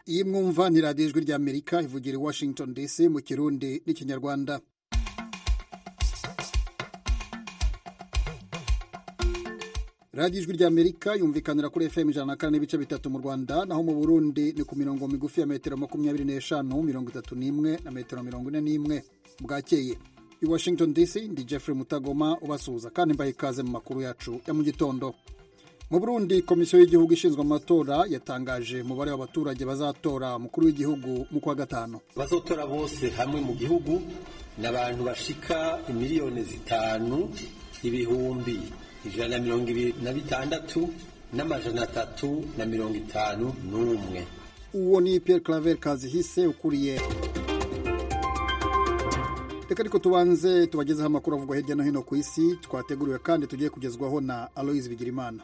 iyi mwumva ni radiyo ijwi ry'amerika ivugira i washington dc mu kirundi n'ikinyarwanda radiyo ijwi ry'amerika yumvikanira kuri fm ijana na kane n'ibice bitatu mu rwanda naho mu burundi ni ku mirongo migufi ya metero makumyabiri n'eshanu mirongo itatu n'imwe na metero mirongo ine n'imwe bwakeye i washington dc ndi jeffrey mutagoma ubasuhuza kandi mbaha ikaze mu makuru yacu ya mu gitondo mu burundi komisiyo y'igihugu ishinzwe amatora yatangaje umubare w'abaturage bazatora umukuru w'igihugu mu kwa gatanu bazotora bose hamwe mu gihugu ni abantu bashika imiliyoni zitanu ibihumbi ijana na mirongo ibiri na bitandatu n'amajana atatu na mirongo itanu n'umwe uwo ni pierre claver kazihise ukuriye reka ariko tubanze tubagezeho amakuru avugwa hirya no hino ku isi twateguriwe kandi tugiye kugezwaho na aloise bigirimana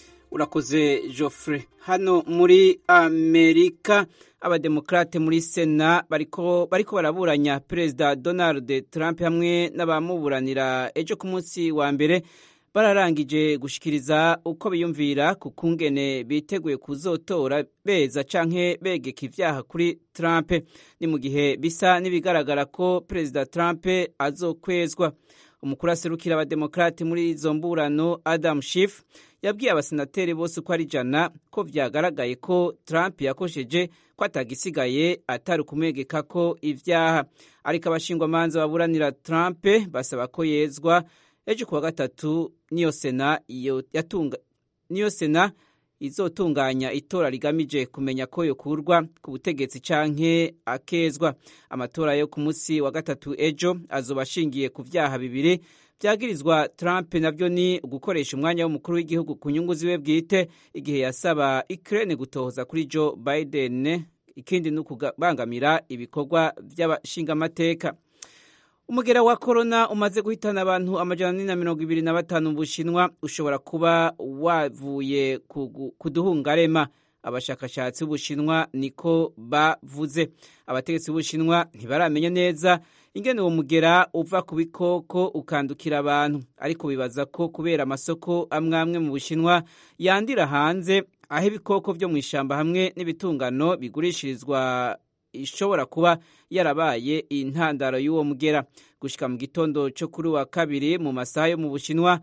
urakoze Geoffrey hano muri amerika abademokrate muri sena bariko bariko baraburanya perezida donald trump hamwe n'abamuburanira ejo ku munsi wa mbere bararangije gushikiriza uko biyumvira ku kungene biteguye kuzotora beza canke begeka ivyaha kuri Trump ni mu gihe bisa n'ibigaragara ko perezida Trump azokwezwa umukuru aserukira abademokrate muri izo mburano Adam Schiff yabwiye abasenateri bose uko ari ijana ko vyagaragaye ko Trump yakosheje ko atagisigaye atari ukumwegeka ko ivyaha ariko abashingwamanza baburanira Trump basaba ko yezwa ejo kuwa gatatu niyo sena yatunga niyo sena izotunganya itora rigamije kumenya ko yokurwa ku butegetsi canke akezwa amatora yo ku munsi wa gatatu ejo azoba ashingiye ku vyaha bibiri vyagirizwa Trump navyo ni ugukoresha umwanya w'umukuru w'igihugu ku nyungu ziwe bwite igihe yasaba Ukraine gutohoza kuri Joe Biden ikindi ni ukubangamira ibikorwa vy'abashingamateka umugera wa korona umaze guhitana abantu amajana ane na mirongo ibiri na batanu mu bushinwa ushobora kuba wavuye ku duhungarema abashakashatsi b'ubushinwa niko bavuze abategetsi b'ubushinwa ntibaramenya neza ingene uwo mugera uva ku bikoko ukandukira abantu ariko bibaza ko kubera amasoko amwe amwe mu bushinwa yandira hanze aho ibikoko vyo mu ishamba hamwe n'ibitungano bigurishirizwa ishobora kuba yarabaye intandaro y'uwo mugera gushika mu gitondo cyo kuri wa kabiri mu masaha yo mu bushinwa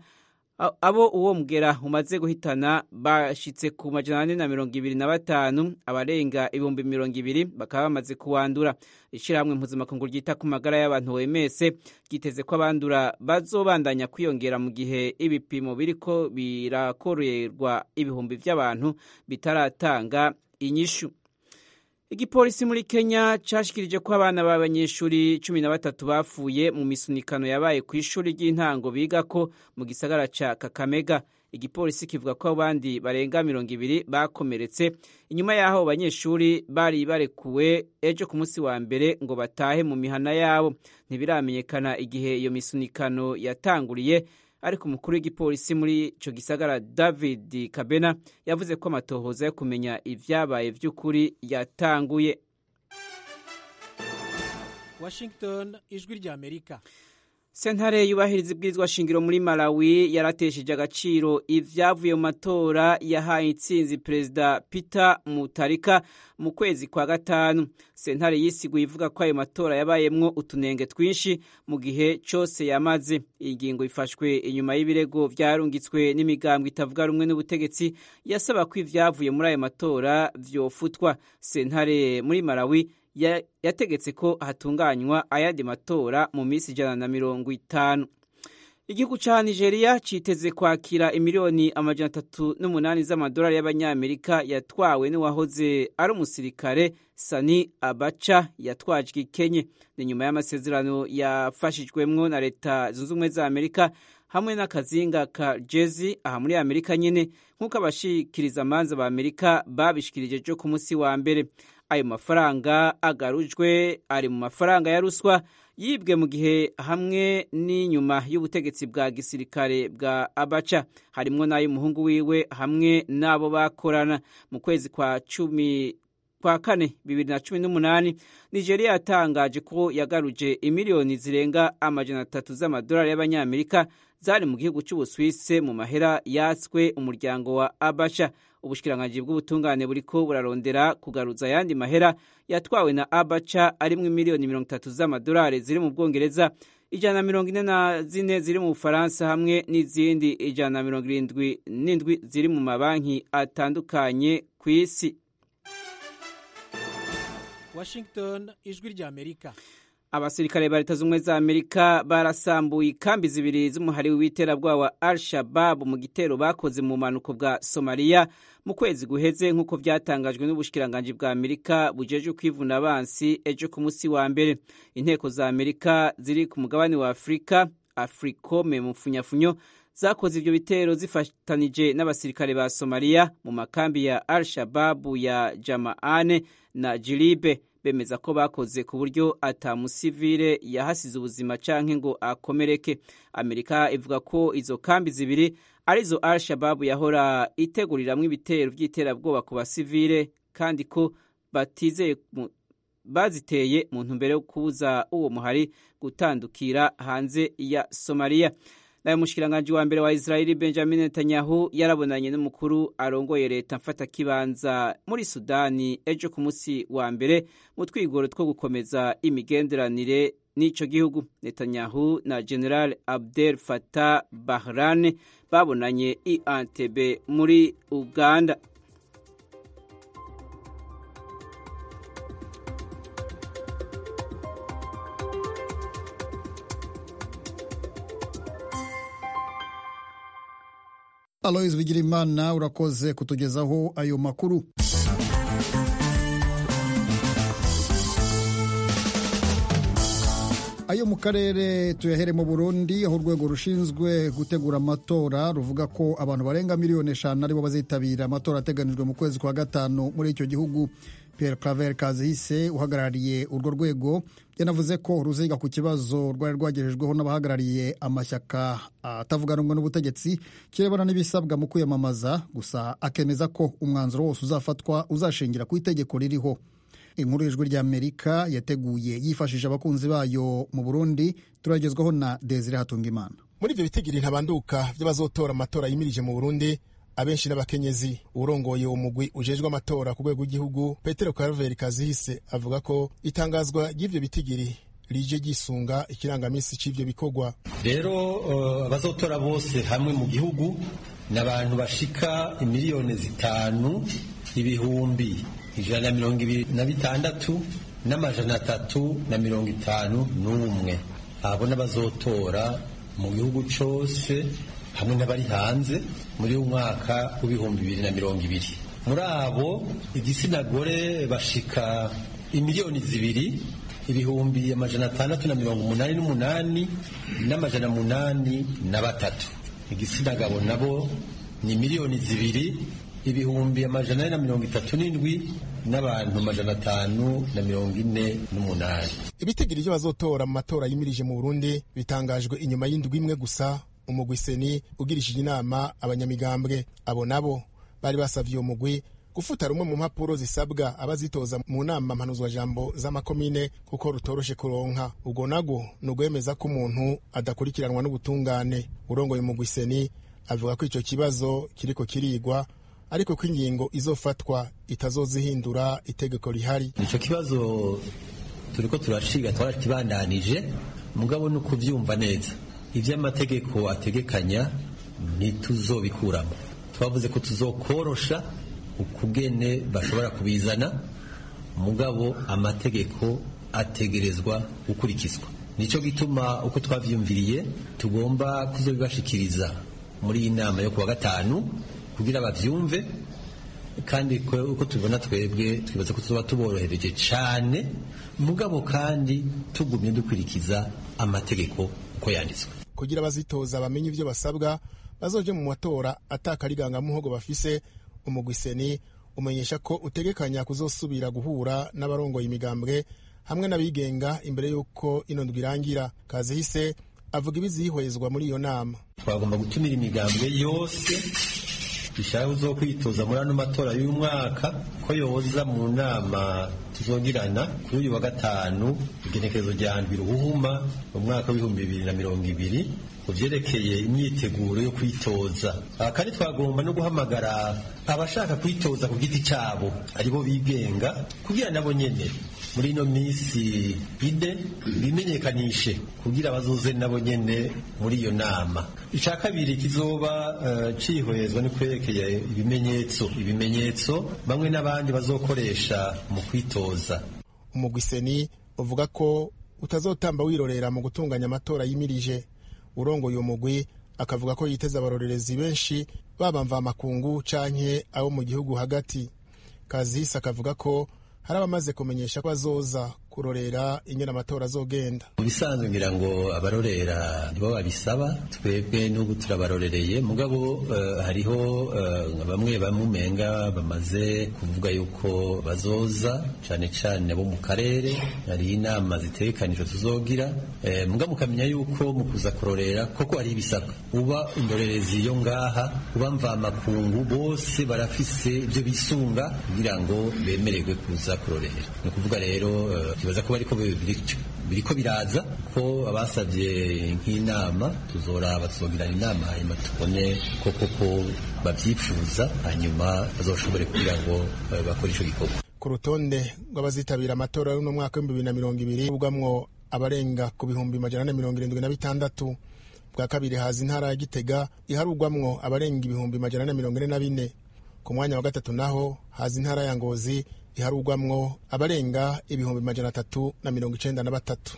abo uwo mugera umaze guhitana bashitse ku majana ane na mirongo ibiri na batanu abarenga ibihumbi mirongo ibiri bakaba bamaze kuwandura ishyirahamwe mpuzamakungu ryita ku magara y'abantu wemese ryiteze ko abandura bazobandanya kwiyongera mu gihe ibipimo biriko birakorerwa ibihumbi by'abantu bitaratanga inyishu igipolisi muri kenya cashikirije ko abana b'abanyeshuri cumi na batatu bapfuye mu misunikano yabaye ku ishuri ry'intango bigako mu gisagara ca kakamega igipolisi kivuga ko abandi barenga mirongo ibiri bakomeretse inyuma y'aho banyeshuri bari barekuwe ejo ku munsi wa mbere ngo batahe mu mihana yabo ntibiramenyekana igihe iyo misunikano yatanguriye ariko umukuru w'igipolisi muri ico gisagara david kabena yavuze ko amatohoza yo kumenya ivyabaye vy'ukuri yatanguye washington ijwi rya amerika sentare yubahiriza ibwirizwa shingiro muri malawi yaratesheje agaciro ivyavuye mu matora yahaye intsinzi perezida peter mutarika mu kwezi kwa gatanu sentare yisiguye ivuga ko ayo matora yabayemwo utunenge twinshi mu gihe cose yamaze iyi ngingo ifashwe inyuma y'ibirego vyarungitswe n'imigambwe itavuga rumwe n'ubutegetsi yasaba ko ivyavuye muri ayo matora vyofutwa sentare muri malawi yategetse ko hatunganywa ayandi matora mu minsi ijana na mirongo itanu igihugu ca nigeria citeze kwakira imiliyoni amajana atatu n'umunani z'amadolari y'abanyamerika yatwawe n'uwahoze ari umusirikare sani abaca yatwajwe ikenye ni nyuma y'amasezerano yafashijwemwo na leta zunze ubumwe za amerika hamwe n'akazinga ka jezi aha muri amerika nyene nk'uko abashikiriza amanza ba amerika babishikirije jo ku munsi wa mbere ayo mafaranga agarujwe ari mu mafaranga ya ruswa yibwe mu gihe hamwe n'inyuma y'ubutegetsi bwa gisirikare bwa abaca harimwo n'ay'umuhungu wiwe hamwe n'abo bakorana mu kwezi kwa cumi kwa kane bibiri na cumi n'umunani nigeria yatangaje ko yagaruje imiliyoni zirenga amajana atatu z'amadolari y'abanyamerika zari mu gihugu c'ubuswise mu mahera yatswe umuryango wa abasha ubushikiranganji bw'ubutungane buriko burarondera kugaruza ayandi mahera yatwawe na abaca arimwo miliyoni mirongo itatu z'amadolari ziri mu bwongereza ijana na mirongo ine na zine ziri mu bufaransa hamwe n'izindi ijana na mirongo irindwi n'indwi ziri mu mabanki atandukanye ku isi washington ijwi ry'amerika abasirikare ba leta z'ubumwe za amerika barasambuye ikambi zibiri z'umuhari w'iterabwoba wa al shabab mu gitero bakoze mu bumanuko bwa somaliya mu kwezi guheze nk'uko byatangajwe n'ubushikiranganji bwa amerika bujeje kwivuna abansi ejo ku munsi wa mbere inteko za amerika ziri ku mugabane wa afurika africome mu funyafunyo zakoze ibyo bitero zifatanije n'abasirikare ba somaliya mu makambi ya al shababu ya jamaane na jilibe bemeza ko bakoze ku buryo atamusivile yahasize ubuzima canke ngo akomereke amerika ivuga ko izo kambi zibiri arizo al shababu yahora iteguriramwo ibitero vy'iterabwoba ku basivile kandi ko batizeye baziteye mu ntumbero yo kubuza uwo muhari gutandukira hanze ya somaliya nayo mushikiranganji wa mbere wa israeli benjamin netanyahu yarabonanye n'umukuru arongoye leta mfatakibanza muri sudani ejo ku munsi wa mbere mu twigoro two gukomeza imigenderanire n'ico gihugu netanyahu na general abdel fatah bahran babonanye i antebe muri uganda aloyizi bigirimana urakoze kutugezaho ayo makuru ayo mu karere tuyahere mu burundi aho urwego rushinzwe gutegura amatora ruvuga ko abantu barenga miliyoni eshanu aribo bazitabira amatora ateganijwe mu kwezi kwa gatanu muri icyo gihugu Pierre Claver Kazihise uhagarariye urwo rwego yanavuze ko ruziga ku kibazo rwari rwagejejweho n'abahagarariye amashyaka atavuga rumwe n'ubutegetsi kirebana n'ibisabwa mu kwiyamamaza gusa akemeza ko umwanzuro wose uzafatwa uzashingira ku itegeko ririho inkuru y'ijwi ry'amerika yateguye yifashishije abakunzi bayo mu burundi turagezwaho na desire hatungimana muri ibyo bitigiri ntabanduka by'abazotora amatora yimirije mu burundi abenshi n'abakenyezi urongoye uwo mugwi ujejwe amatora ku rwego rw'igihugu petero karaveri kazihise avuga ko itangazwa ry'ivyo bitigiri rije ryisunga ikirangamisi c'ivyo bikorwa rero abazotora uh, bose hamwe mu gihugu ni abantu bashika imiliyoni zitanu ibihumbi ijana na mirongo ibiri na bitandatu n'amajana atatu na mirongo itanu n'umwe abo n'abazotora mu gihugu cose hamwe n'abari hanze muri uyu mwaka w'ibihumbi bibiri na mirongo ibiri muri abo igitsina gore bashika imiliyoni zibiri ibihumbi amajana atandatu na mirongo umunani n'umunani n'amajana munani na batatu igitsina gabo nabo ni miliyoni zibiri ibihumbi amajana ane na mirongo itatu n'indwi n'abantu amajana atanu na mirongo ine n'umunani ibitigiri by'abazotora mu matora yimirije mu burundi bitangajwe inyuma y'indwi imwe gusa umugwi seni ugirishije inama abanyamigambwe abo nabo bari basavye uwo mugwi gufuta rumwe mu mpapuro zisabwa abazitoza mu nama mpanuzwajambo z'amakomine kuko rutoroshe kuronka ubwo nago ni ugwemeza ko umuntu adakurikiranwa n'ubutungane urongoye umugwi seni avuga ko ico kibazo kiriko kirigwa ariko ko ingingo izofatwa itazozihindura itegeko rihari ico kibazo turiko turashiga twarakibandanije mugabo ni ukuvyumva neza ivy'amategeko ategekanya ntituzobikuramo twavuze ko tuzokorosha ukugene bashobora kubizana mugabo amategeko ategerezwa gukurikizwa nico gituma uko twavyumviriye tugomba kuzobibashikiriza muri iyi nama yo kuwa gatanu kugira bavyumve kandi uko tubibona twebwe twibaza ko tuzoba tuborohereje cane mugabo kandi tugumye dukurikiza amategeko uko yanditswe kugira abazitoza bamenye ivyo basabwa bazoje mu matora atakarigangamuhogo bafise umugwiseni umenyesha ko utegekanya kuzosubira guhura n'abarongoye imigambwe hamwe n'abigenga imbere y'uko ino ndwi irangira kazihise avuga ibizihwezwa muri iyo nama twagomba gutumira imigambwe yose ishaka uzo kwitoza muri ano matora y'uyu mwaka ko yoza mu nama tuzogirana kuri uyu wa gatanu igenekerezo rya ndwi ruhuma mu mwaka w'ibihumbi bibiri na mirongo ibiri ku vyerekeye imyiteguro yo kwitoza kandi twagomba no guhamagara abashaka kwitoza ku giti cabo aribo bigenga kugira nabo nyene muri ino minsi ide bimenyekanishe kugira bazoze nabo nyene muri iyo nama ica kabiri kizoba uh, cihwezwa ni kwerekeye ibimenyetso ibimenyetso bamwe n'abandi bazokoresha mu kwitoza umugwiseni uvuga ko utazotamba wirorera mu gutunganya amatora yimirije urongoye uwo mugwi akavuga ko yiteza abarorerezi benshi baba mvamakungu canke abo mu gihugu hagati kazihise akavuga ko hari abamaze kumenyesha ko bazoza kurorera ingene amatora azogenda mu bisanzwe ngira ngo abarorera nibo babisaba twebwe n'ubu turabarorereye mugabo uh, hariho uh, bamwe bamwe umenga bamaze kuvuga yuko bazoza cane cane bo mu karere hari inama zitegekanijwe tuzogira eh, muga mukamenya yuko mu kuza kurorera koko hari ibisabwa uba indorerezi yo ngaha uba mvamakungu bose barafise ibyo bisunga kugira ngo bemererwe kuza kurorera ni ukuvuga rero uh, kibaza ko bariko biriko biraza ko abasabye nk'inama tuzoraba tuzogirana inama hanyuma tubone ko koko babyifuza hanyuma bazoshobore kugira ngo bakore ico gikorwa ku rutonde rw'abazitabira amatora y'uno mwaka w'ibihumbi bibiri na mirongo ibiri ubwamwo abarenga ku bihumbi majana ane mirongo irindwi na bitandatu bwa kabiri haza intara ya gitega iharugwamwo abarenga ibihumbi majana ane mirongo ine na bine ku mwanya wa gatatu naho haza intara ya ngozi iharugwamwo abarenga ibihumbi majana atatu na mirongo icenda na batatu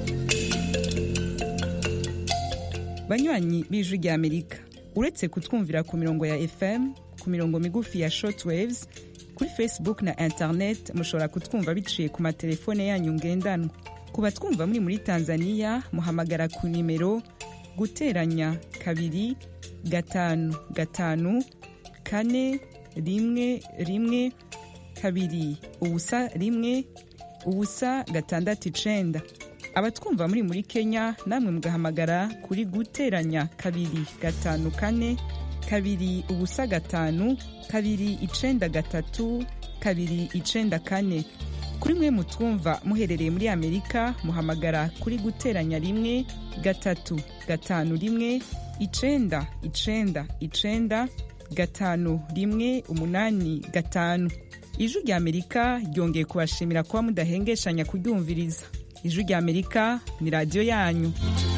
banywanyi b'ijwi rya amerika uretse kutwumvira ku mirongo ya fm ku mirongo migufi ya shortwaves kuri facebook na internet mushobora kutwumva biciye ku matelefone yanyu ngendanwa ku batwumva muri muri tanzania muhamagara ku nimero guteranya kabiri gatanu gatanu kane rimwe rimwe kabiri ubusa rimwe ubusa gatandatu icenda abatwumva muri muri kenya namwe mugahamagara kuri guteranya kabiri gatanu kane kabiri ubusa gatanu kabiri icenda gatatu kabiri icenda kane kuri mwe mutwumva muherereye muri amerika muhamagara kuri guteranya rimwe gatatu gatanu rimwe icenda icenda icenda gatanu rimwe umunani gatanu ijwi rya amerika ryongeye kubashimira kuba mudahengeshanya kuryumviriza ijwi rya amerika ni radiyo yanyu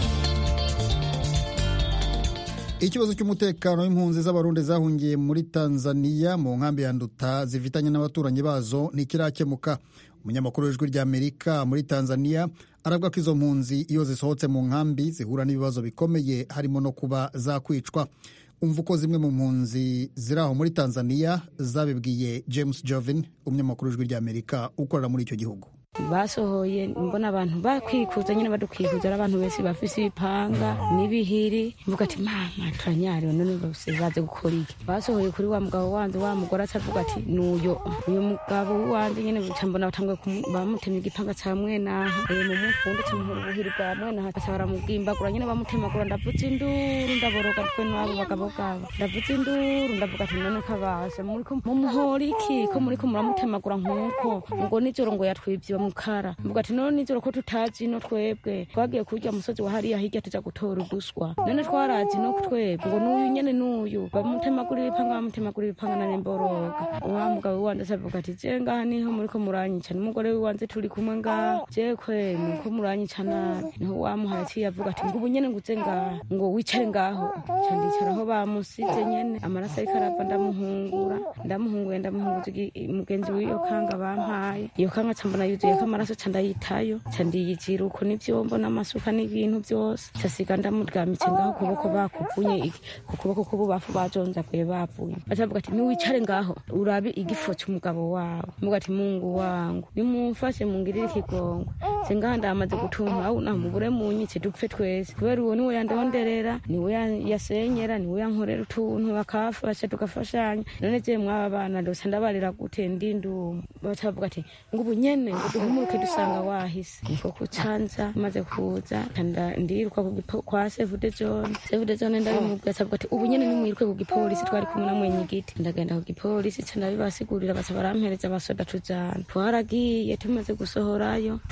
ikibazo cy'umutekano w'impunzi z'abarundi zahungiye muri tanzania mu nkambi ya nduta zifitanye n'abaturanyi bazo ntikirakemuka umunyamakuru w'ijwi rya amerika muri tanzania aravuga ko izo mpunzi iyo zisohotse mu nkambi zihura n'ibibazo bikomeye harimo no kuba zakwicwa umva uko zimwe mu mpunzi ziri aho muri tanzania zabibwiye james jovin umunyamakuru w'ijwi rya amerika ukorera muri icyo gihugu basohoye mbona abantu bakwikuza nyine badukikuza ari abantu benshi bafise ibipanga n'ibihiri mvuga ati mama turanyariwe none bose baze gukora iki basohoye kuri wa mugabo wanje wa mugore acavuga ati nuyo uyu mugabo wanje nyine buca mbona batanguye bamutemye igipanga ca mwenaha mu mufundi camuhura ubuhiri bwa mwenaha baca baramubwimbagura nyine bamutemagura ndavuza induru ndaboroga twe n'abo bagabo bwabo ndavuza induru ndavuga ati none kabasha muriko mumuhora iki ko muriko muramutemagura nk'uko ngo nijoro ngo yatwivye mukara mvuga ati none nijoro ko tutazi no twebwe twagiye kurya musozi wa hariya hirya tuja gutora uduswa none twarazi no twebwe ngo n'uyu nyene n'uyu bamutemagura ibipanga bamutemagura ibipanga nane mboroga wa mugabo wanje asavuga ati je ngaha niho muriko muranyica n'umugore wiwanje turi kumwe ngaha je kwe muriko muranyica nabi niho wamuhaye aciye avuga ati ngo ubu nyene nguze ngaha ngo wicare ngaho ca ndicaraho bamusize nyene amaraso ariko arava ndamuhungura ndamuhunguye ndamuhunguza mugenzi w'iyo kanga bampaye iyo kanga ca mbona yuzuye ko amaraso ca ndayitayo ca ndiyijira uko n'ivyombo n'amasuka n'ibintu vyose casiga ndamuryamitse ngaho ukuboko bakuvunye ku kuboko k'ububafu bajonjaguye bavuye bacavuga ati niwicare ngaho urabe igifo c'umugabo wawe mvuga ati mungu wangu nimumfashe mungirire ikigongo se ngaha ndamaze gutunka aho namubure munyice dupfe twese kubera uwo niwe yandonderera niwe yasenyera niwe yankorera utuntu akafasha tugafashanya none je mwaba bana ndose ndabarira gute ndindumu bacavuga ati ngo ubu nyene ngo duhumuruke dusanga wahise niko kucanza maze kuza ndiruka kwa sevude zone sevude zone ndabimubwira acavuga ati ubu nyene nimwiruke ku gipolisi twari kumwe na mwenyigiti ndagenda ku gipolisi ca ndabibasigurira baca barampereza basoda tujana twaragiye tumaze gusohorayo turaraba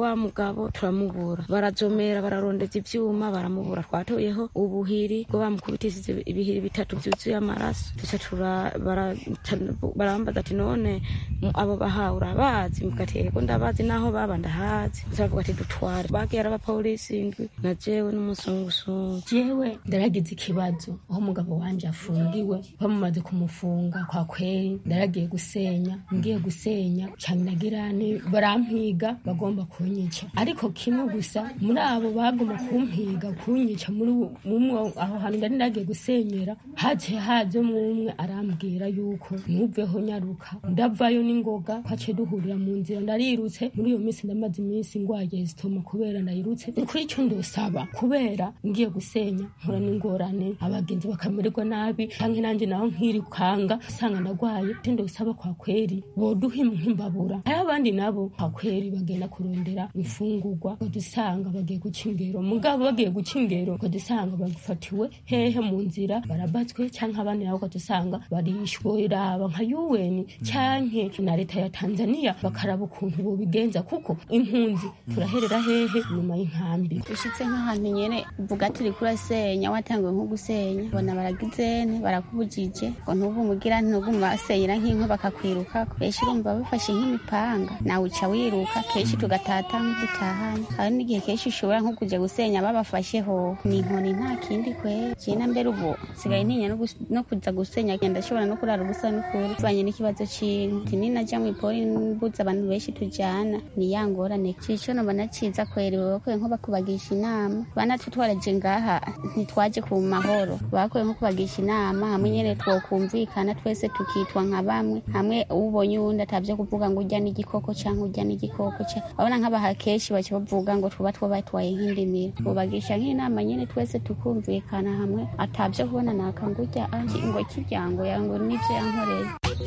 wa mugabo turamubura barazomera bararondeza ivyuma baramubura twatoyeho ubuhiri bwo bamukubitishije ibihiri bitatu vyuzuye amaraso tuca tura bara- ca- barambaza ati none mu- abo bahawe urabazi mvuga ati yego ndabazi naho baba ndahazi tuca bavuga ati dutware bagiye ari abapolisi indwi na jewe n'umusungusungu jewe ndaragize ikibazo aho umugabo wanje afungiwe bamumaze kumufunga kwa kweri ndaragiye gusenya ngiye gusenya cyane nagirane barampiga bagomba kunyica ariko kimwe gusa muri abo bagomba kumpiga kunyica muri uwo- mumwe aho hantu ndari ndagiye gusenyera haciye hazemo umwe arambwira yuko nuveho nyaruka ndavayo n'ingoga twaciye duhurira mu nzira ndarirutse muri iyo minsi ndamaze iminsi ngwaye zitoma kubera ndayirutse ni kuri icyo ndosaba kubera ngiye gusenya nkura n'ingorane abagenzi bakamererwa nabi canke nanjye naho nkirukanga usanga ndagwaye icyo ndosaba kwa kweri boduha nk'imbabura hari abandi nabo kwa kweri bagenda kurondera imfungurwa badusanga bagiye guca ingero mugabo bagiye guca ingero badusanga bagufatiwe hehe mu nzira barabatswe canke abandi nabo badusanga barishwe raba nka UN canke na leta ya Tanzania bakaraba ukuntu bobigenza kuko impunzi turaherera hehe nyuma y'inkambi ushitse nk'ahantu nyene uvuga ati uriko urasenya watanguye nko gusenya bona baragizene barakubujije ngo ntugumugira ntugumubasenyera nk'inkwi bakakwirukako benshi urumva bafashe nk'imipanga nawe uca wiruka kenshi tugatata nk'udutahanye hari n'igihe kenshi ushobora nko kuja gusenya babafasheho ni inkoni nta kindi kwera jena mbere ubu sigaye ntinya no gus- no kuza gusenya ndashobora no kurara ubusa n'ukuri bivanye n'ikibazo c'inti ninaja mw'ipori mbuza abantu benshi tujana ni ya ngorane cico nobona ciza kwera iwe bakwiye nko bakubagisha inama banatwe twaraje ngaha ntitwaje ku mahoro bakwiye nko kubagisha inama hamwe nyene twokumvikana twese tukitwa nka bamwe hamwe ubonye uwundi atavyo kuvuga ngo urya n'igikoko canke urya n'igikoko ca babona nk'abaha kenshi baca bavuga ngo tuba twabatwaye nk'indimiro bubagisha nk'inama nyene twese tukumvikana hamwe atavyo kubona naka ngo urya ah, ngo kiryango yango nivyo yankoreye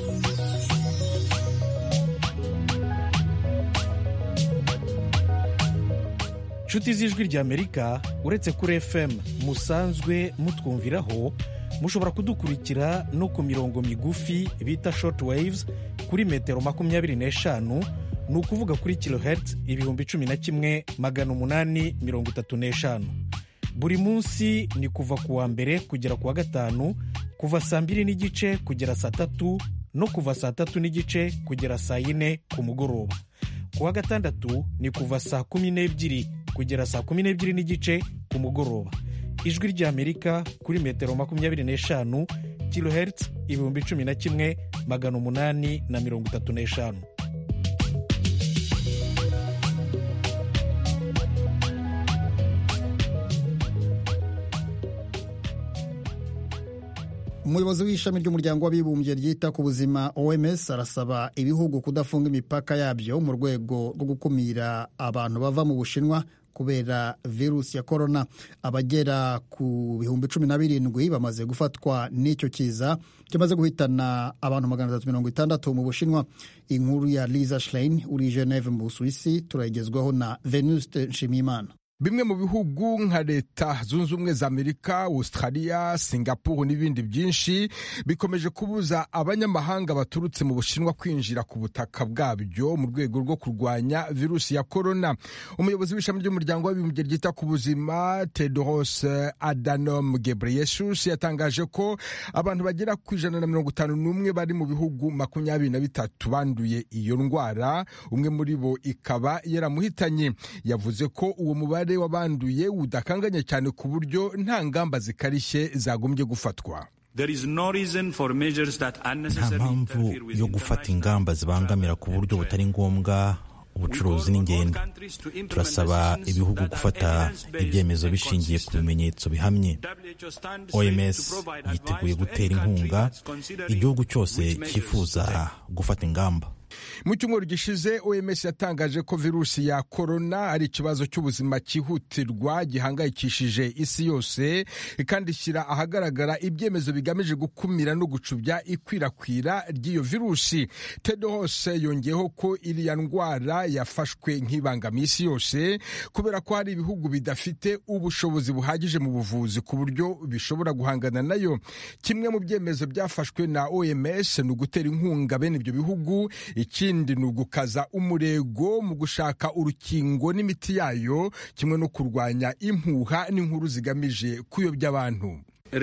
nshuti z'ijwi ry'amerika uretse kuri fm musanzwe mutwumviraho mushobora kudukurikira no ku mirongo migufi bita short waves kuri metero makumyabiri n'eshanu ni ukuvuga kuri kilohertz ibihumbi cumi na kimwe magana umunani mirongo itatu n'eshanu buri munsi ni kuva ku wa mbere kugera ku wa gatanu kuva saa mbiri n'igice kugera saa tatu no kuva saa tatu n'igice kugera saa yine ku mugoroba ku wa gatandatu ni kuva saa kumi n'ebyiri kugera saa kumi n'ebyiri n'igice ku mugoroba ijwi ry'amerika kuri metero makumyabiri n'eshanu kilohertz ibihumbi cumi na kimwe magana umunani na mirongo itatu n'eshanu umuyobozi w'ishami ry'umuryango w'abibumbye ryita ku buzima oms arasaba ibihugu kudafunga imipaka yabyo mu rwego rwo gukumira abantu bava mu bushinwa kubera virusi ya korona abagera ku bihumbi cumi na birindwi bamaze gufatwa n'icyo kiza kimaze guhitana abantu magana atatu mirongo itandatu mu bushinwa inkuru ya liza schlein uri geneve mu busuwisi turayigezwaho na venuste nshimiyimana bimwe mu bihugu nka leta zunze ubumwe za amerika australia singapore n'ibindi byinshi bikomeje kubuza abanyamahanga baturutse mu bushinwa kwinjira ku butaka bwabyo mu rwego rwo kurwanya virusi ya korona umuyobozi w'ishami ry'umuryango w'abibumbye ryita ku buzima tedros adhanom ghebreyesus yatangaje ko abantu bagera ku ijana na mirongo itanu n'umwe bari mu bihugu makumyabiri na bitatu banduye iyo ndwara umwe muri bo ikaba yaramuhitanye yavuze ko uwo mubare w'abanduye udakanganye cyane ku buryo nta ngamba zikarishye zagombye gufatwa nta mpamvu yo gufata ingamba zibangamira ku buryo butari ngombwa ubucuruzi n'ingendo turasaba ibihugu gufata ibyemezo bishingiye ku bimenyetso bihamye oms yiteguye gutera inkunga igihugu cyose cyifuza gufata ingamba mu cyumweru gishize oms yatangaje ko virusi ya korona ari ikibazo cy'ubuzima cyihutirwa gihangayikishije isi yose kandi ishyira ahagaragara ibyemezo bigamije gukumira no gucubya ikwirakwira ry'iyo virusi tedros yongeyeho ko iriya ndwara yafashwe nk'ibangamiye isi yose kubera ko hari ibihugu bidafite ubushobozi buhagije mu buvuzi ku buryo bishobora guhangana nayo kimwe mu byemezo byafashwe na oms ni ugutera inkunga bene ibyo bihugu ikindi ni ugukaza umurego mu gushaka urukingo n'imiti yayo kimwe no kurwanya impuha n'inkuru zigamije kuyobya abantu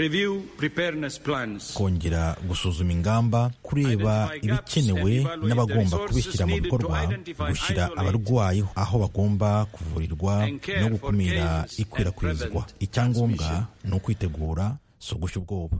kongera gusuzuma ingamba kureba ibikenewe n'abagomba kubishyira mu bikorwa gushyira abarwayi aho bagomba kuvurirwa no gukumira ikwirakwizwa icyangombwa ni ukwitegura si ugushya ubwoba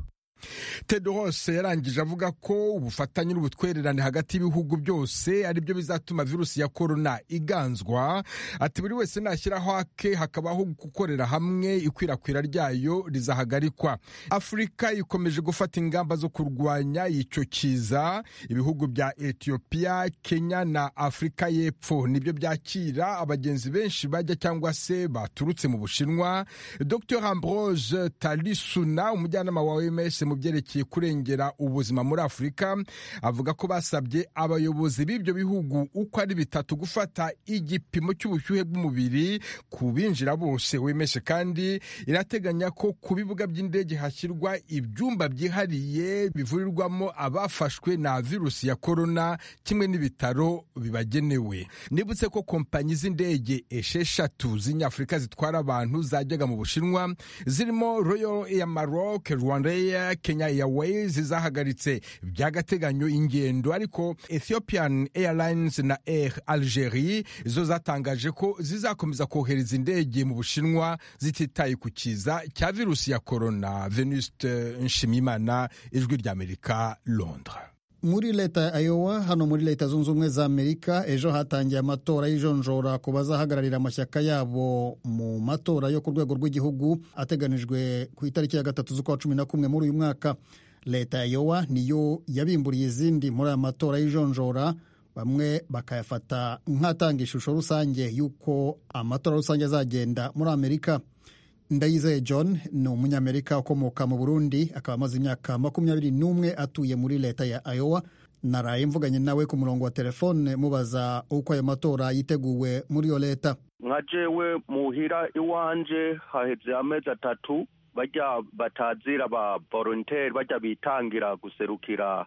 tedros yarangije avuga ko ubufatanye n'ubutwererane hagati y'ibihugu byose ari byo bizatuma virusi ya korona iganzwa ati buri wese nashyiraho ake hakabaho gukorera hamwe ikwirakwira ryayo rizahagarikwa afurika ikomeje gufata ingamba zo kurwanya icyo kiza ibihugu bya etiyopiya kenya na afurika y'epfo nibyo byakira abagenzi benshi bajya cyangwa se baturutse mu bushinwa dr ambrose talisuna umujyanama wa oms mu byerekeye kurengera ubuzima muri afurika avuga ko basabye abayobozi b'ibyo bihugu uko ari bitatu gufata igipimo cy'ubushyuhe bw'umubiri ku binjira bose wemeshe kandi irateganya ko ku bibuga by'indege hashyirwa ibyumba byihariye bivurirwamo abafashwe na virusi ya korona kimwe n'ibitaro bibagenewe nibutse ko kompanyi z'indege esheshatu z'inyafurika zitwara abantu zajyaga mu bushinwa zirimo royal air maroc rwandair kenya airways zahagaritse by'agateganyo ingendo ariko ethiopian airlines na air algerie zo zatangaje ko zizakomeza kohereza indege mu bushinwa zititaye ku kiza cya virusi ya korona venuste nshimiyimana ijwi ry'amerika londres muri leta ya Iowa hano muri leta zunze ubumwe za amerika ejo hatangiye amatora y'ijonjora ku bazahagararira amashyaka yabo mu matora yo ku rwego rw'igihugu ateganijwe ku itariki ya gatatu z'ukwa cumi na kumwe muri uyu mwaka leta ya Iowa niyo yabimburiye izindi muri aya matora y'ijonjora bamwe bakayafata nk'atanga ishusho rusange y'uko amatora rusange azagenda muri amerika ndayizeye john ni umunyamerika ukomoka mu burundi akaba amaze imyaka makumyabiri n'umwe atuye muri leta ya iowa naraye mvuganye nawe ku murongo wa telefone mubaza uko ayo matora yiteguwe muri iyo leta nka jewe muhira iwanje haheze amezi atatu bajya batazira ba volontaire bajya bitangira guserukira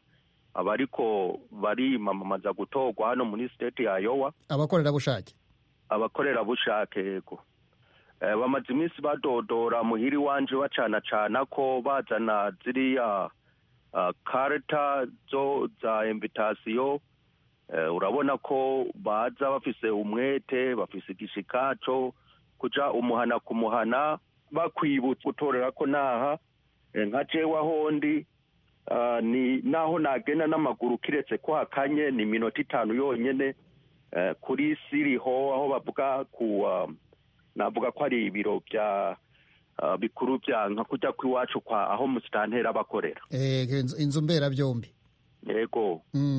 abariko barimamamaza gutorwa hano muri state ya iowa abakorerabushake abakorerabushake yego bamaze iminsi badodora muhiri wanje bacana cana ko bazana ziriya karita zo za invitasiyo urabona ko baza bafise umwete bafise igishikaco kuja umuhana ku muhana bakwibutsa gutorera ko naha nka jewe ahondi ni naho nagenda n'amaguru kiretse ko hakanye ni iminota itanu yonyene kuri siriho aho bavuga ku navuga ko ari ibiro bya bikuru bya nka kujya kw'iwacu kwa aho musitantera bakorera inzu mberabyombi yego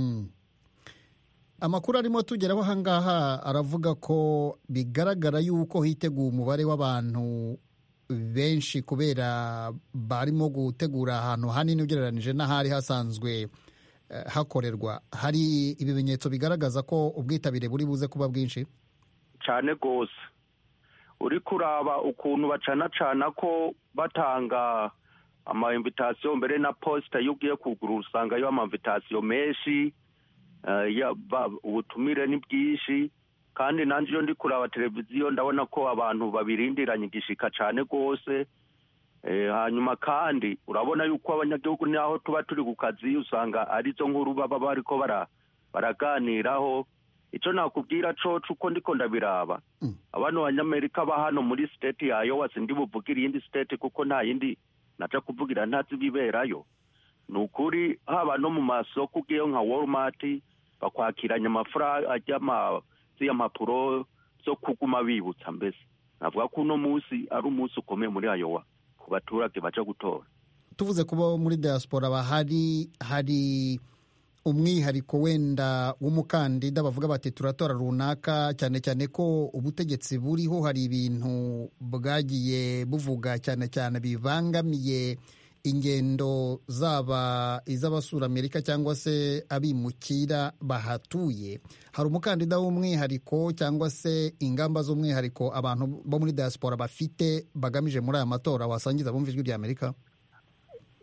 amakuru arimo tugeraho ahangaha aravuga ko bigaragara yuko hiteguye umubare w'abantu benshi kubera barimo gutegura ahantu hanini ugereranije n'ahari hasanzwe hakorerwa hari ibimenyetso bigaragaza ko ubwitabire buri buze kuba bwinshi cyane rwose uri kuraba ukuntu bacanacana ko batanga amainvitasiyo mbere na posita iyo ugiye kugura usangayo amainvitasiyo menshi ubutumire ni bwinshi kandi nanjye iyo ndi kuraba televiziyo ndabona ko abantu babirindiranye igishika cyane rwose hanyuma kandi urabona yuko abanyagihugu n'aho tuba turi ku kazi usanga arizo nkuru baba bariko baraganiraho icyo nakubwira coco uko ndiko ndabiraba abana banyamerika ba hano muri state ya Iowa sindi buvugira iyindi state kuko nta yindi naja kuvugira ntazi biberayo ni ukuri haba no mu masoko ugiyeyo nka walmart bakwakiranya amafaranga ajya z'iya mpapuro zo kuguma bibutsa mbese navuga ko uno munsi ari umunsi ukomeye muri Iowa ku baturage baja gutora tuvuze kuba muri diaspora bahari hari umwihariko wenda w'umukandida bavuga bati turatora runaka cyane cyane ko ubutegetsi buriho hari ibintu bwagiye buvuga cyane cyane bibangamiye ingendo zaba iz'abasura amerika cyangwa se abimukira bahatuye hari umukandida w'umwihariko cyangwa se ingamba z'umwihariko abantu bo muri diaspora bafite bagamije muri aya matora wasangiza bumva ijwi rya amerika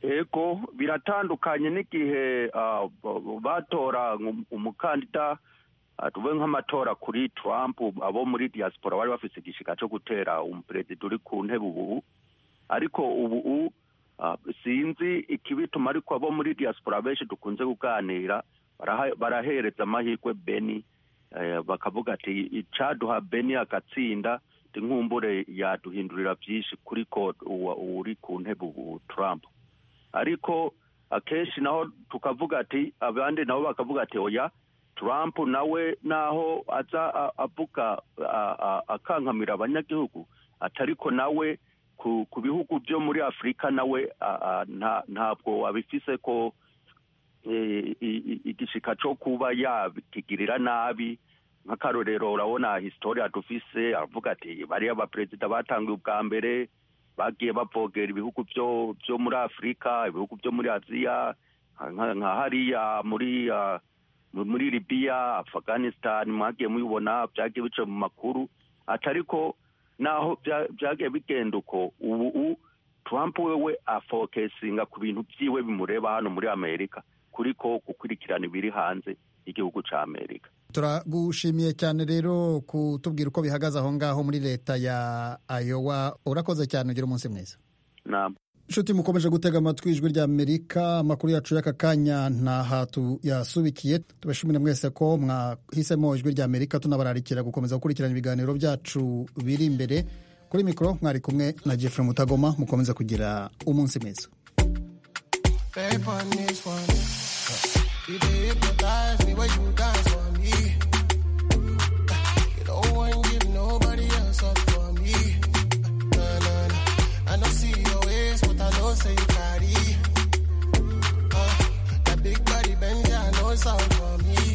ego biratandukanye n'igihe ah, b- batora um- umukandida ah, tuvuge nk'amatora kuri trump abo muri diaspora bari bafise igishika co gutera umuperezida uri ku ntebe ubu ariko ubu ah, sinzi ikibituma ariko abo muri diaspora benshi dukunze kuganira baraha- barahereza amahirwe beni eh, bakavuga ati icaduha beni agatsinda ndi nkumbure yaduhindurira byinshi kuri ko uwa- uri ku ntebe ubu trump ariko akenshi naho tukavuga ati abandi nabo bakavuga ati oya trump nawe naho aza a- avuga a- a- akankamira abanyagihugu atariko nawe ku, ku bihugu byo muri afurika nawe a- a- nta- ntabwo abifise ko eh, i- i- igishika co kuba yakigirira nabi nk'akarorero urabona historia dufise aravuga ati bariya baperezida batangiye ubwa mbere bagiye bavogera ibihugu byo byo muri afurika ibihugu byo muri aziya nka nka hariya muri ah, mu- muri libiya afghanistan mwagiye mubibona byagiye bica mu makuru atariko naho bya- byagiye bigenda uko ubu u- trump wewe afokesinga ku bintu byiwe bimureba hano muri amerika kuriko gukurikirana ibiri hanze y'igihugu ca amerika turagushimiye cyane rero kutubwira uko bihagaze aho ngaho muri leta ya ayowa urakoze cyane ugira umunsi mwiza Naam. inshuti mukomeje gutega amatwi ijwi rya amerika amakuru yacu y'aka kanya ntaha tuyasubikiye tubashimire mwese ko mwahisemo ijwi rya amerika tunabararikira gukomeza gukurikirana ibiganiro byacu biri imbere kuri mikoro mwari kumwe na jeffrey mutagoma mukomeze kugira umunsi mwiza Babe, on this one. You did hypnotize me when you dance for me. You don't want give nobody else up for me. Nah, nah, nah. I don't see your ways, but I know say you carry. Uh, that big body bend, yeah, I know it's all for me.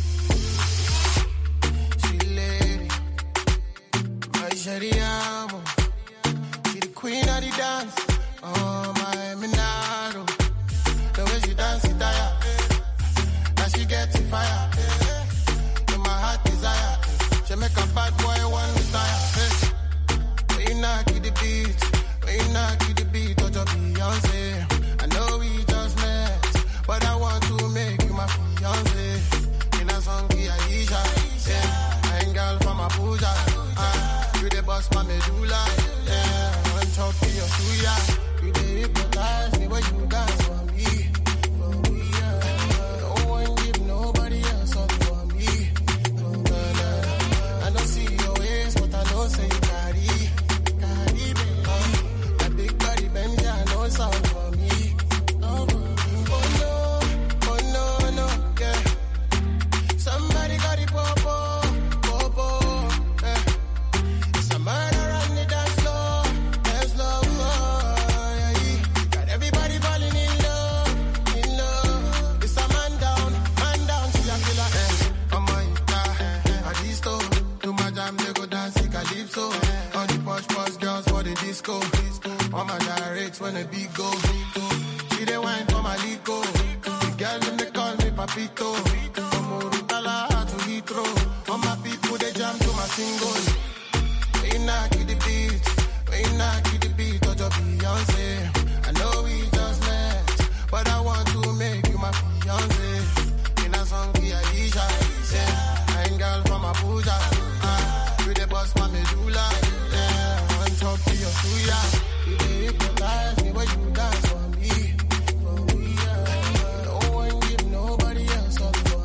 She lady, my Shariamo. She the queen of the dance. Oh, my Minaro. The way she dance it tire. Now she get it fire. In my heart desire. She make a bad boy one retire. When you knock it the beat, when you knock it the beat, touch up Beyonce. I know we just met, but I want to make you my fiance. In a song, Aisha. Yeah, I ain't girl from Abuja. Ah, you the boss, my medulla. Yeah, on top of your suya. You the hypnotize me when you dance for me. For me, yeah. No one give nobody else up for me. Nah, nah. I don't see your ways, but I know say you carry. Carry, baby. Uh, that big body bend, yeah, I know it's all for me. Oh, no, oh no, no, yeah. Somebody got it, popo, popo, eh. It's a murder on the dance floor, dance floor, oh, yeah, yeah. Got everybody falling in love, in love. It's a man down, man down, she a killer, eh. Oh my God, at this store, to my jam, they go dance, like calypso. All the posh, posh girls for the disco. All my directs when the beat go. She the wine for my lico. The girl, them they call me Papito. From Urutala to Heathrow. All my people, they jam to my single. When you knock it the beat, when you knock it the beat, touch up Beyonce. I know we just met, but I want to make you my fiance. In a song, Aisha, yeah. I ain't girl from Abuja, ah. You the boss, my medulla, yeah. On top of your suya, you the hypnotize me when you dance for me. For me, yeah. No one give nobody else up for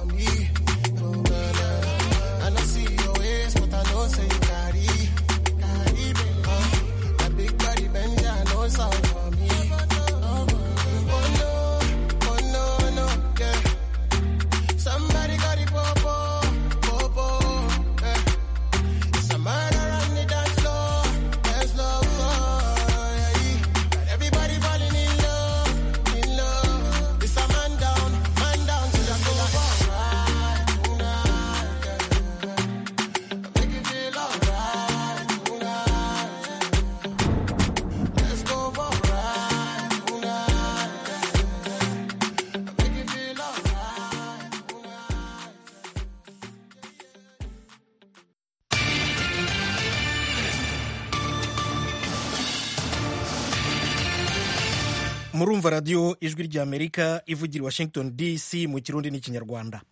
murumva radiyo ijwi ry'amerika ivugira i washington dc mu kirundi n'ikinyarwanda